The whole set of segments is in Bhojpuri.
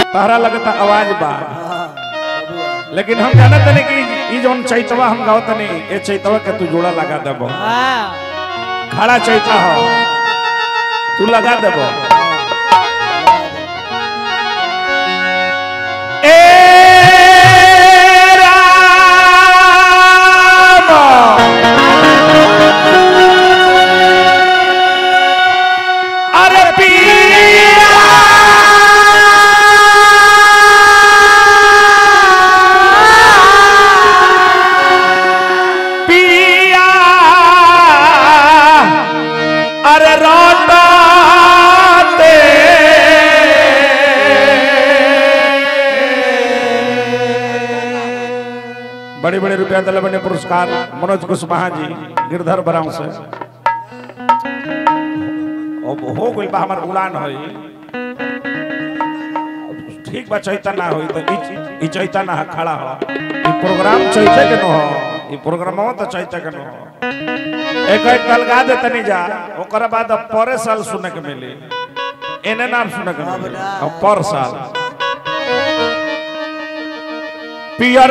तारा लगता आवाज बा हाँ, बबुआ। लेकिन हम जानत नहीं कि ई जौन चैतवा हम गावत नहीं ए चैतवा के तू जोड़ा लगा देबो हाँ खड़ा चैता हो तू लगा देबो ए राम अरे पिया पिया अरे रोटाते बड़े बड़े रुपया दिले बने पुरस्कार मनोज कुशवाहा जी गिरधर बराव से अब हो गई बा हमार उड़ान होई ठीक बा चैता ना होई तो ई- ई चैता ना खड़ा हो ई प्रोग्राम चैते के न हो ई प्रोग्राम तो चैते के न हो एक एक कल गा दे तनी जा ओकर बाद अब परे साल सुने के मिली एने नाम सुने के मिली अब पर साल पियर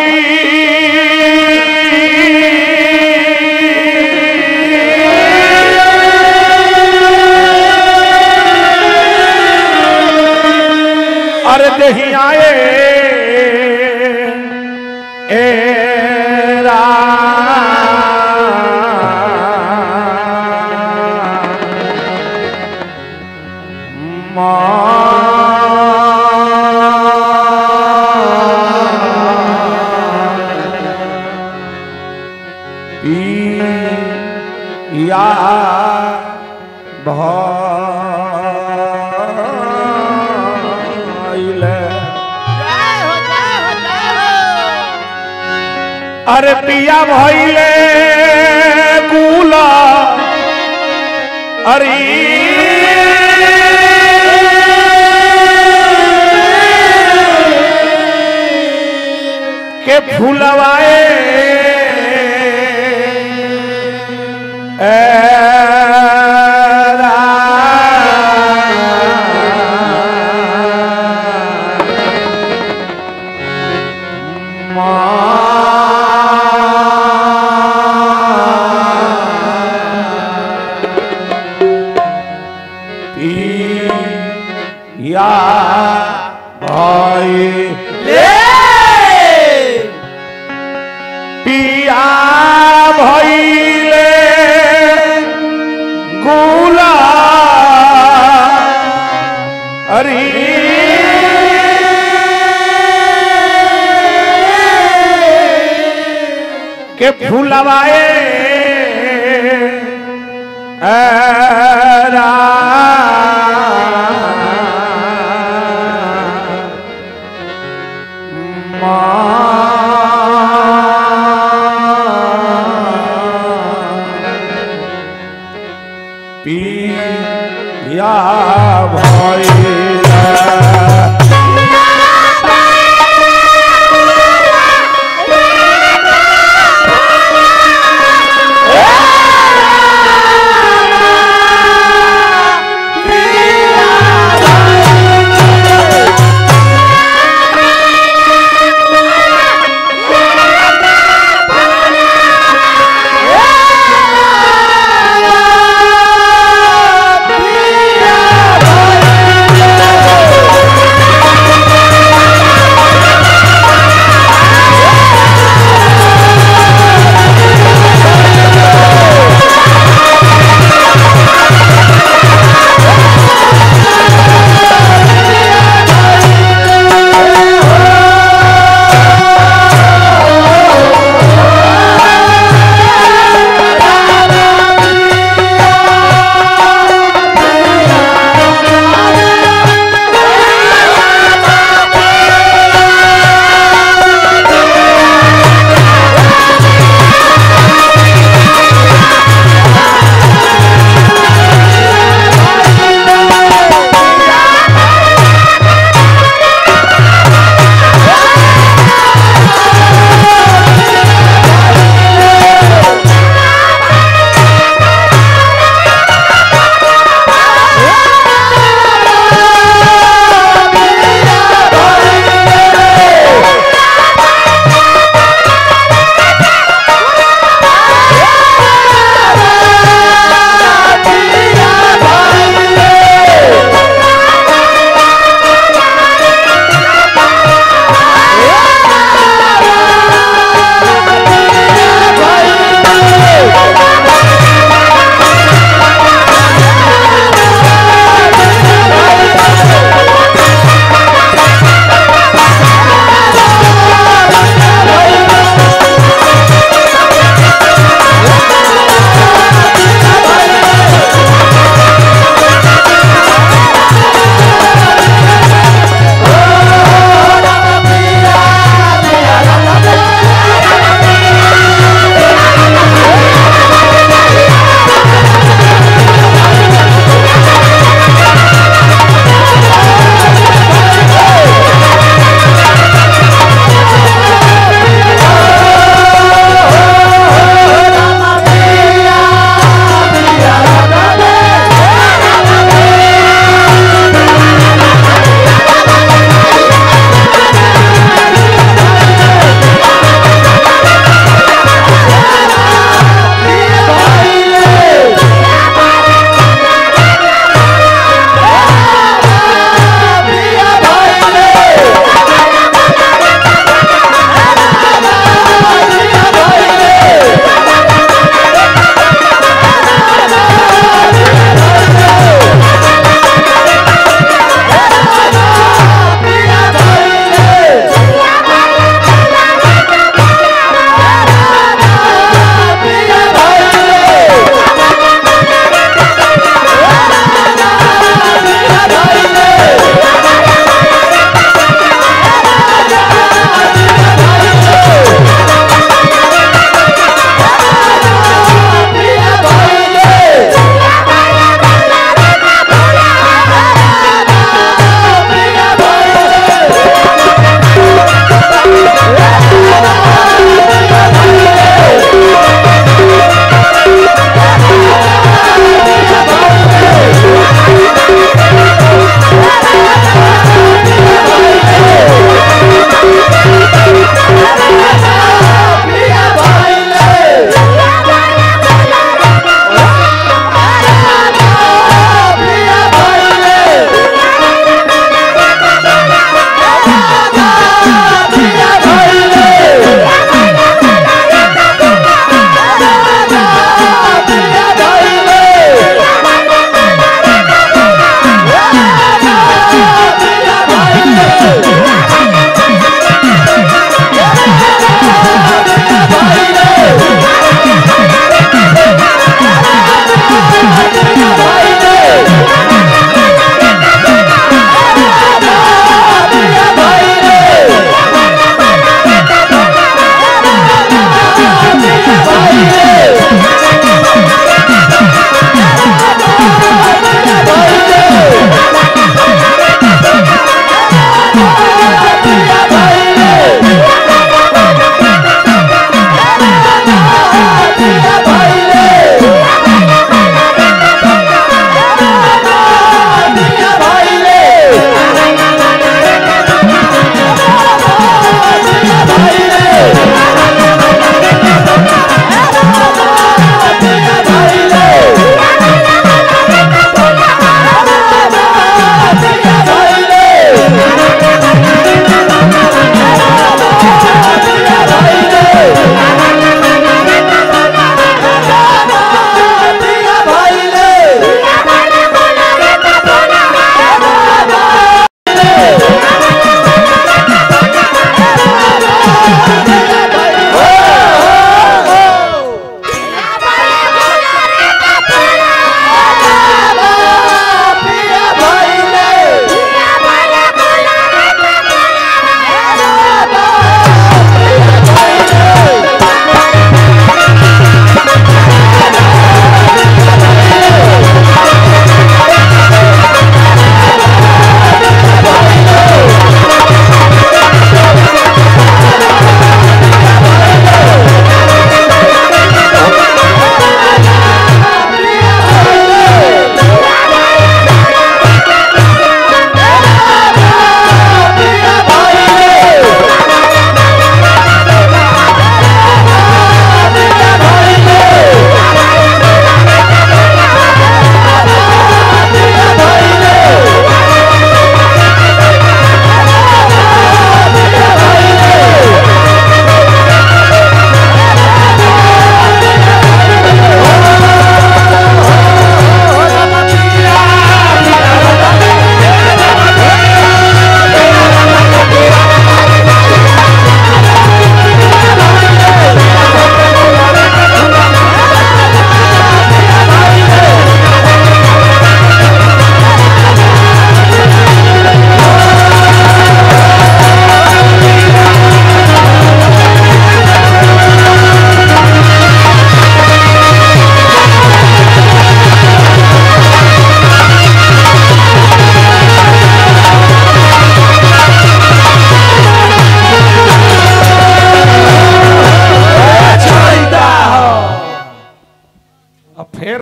भैली अरे दही आए ए या भइले जय हो जय हो जय हो अरे पिया भइले कुला अरे के फूलवाए ए या भाई पिया भइले गुला अरे के फूलवाए ए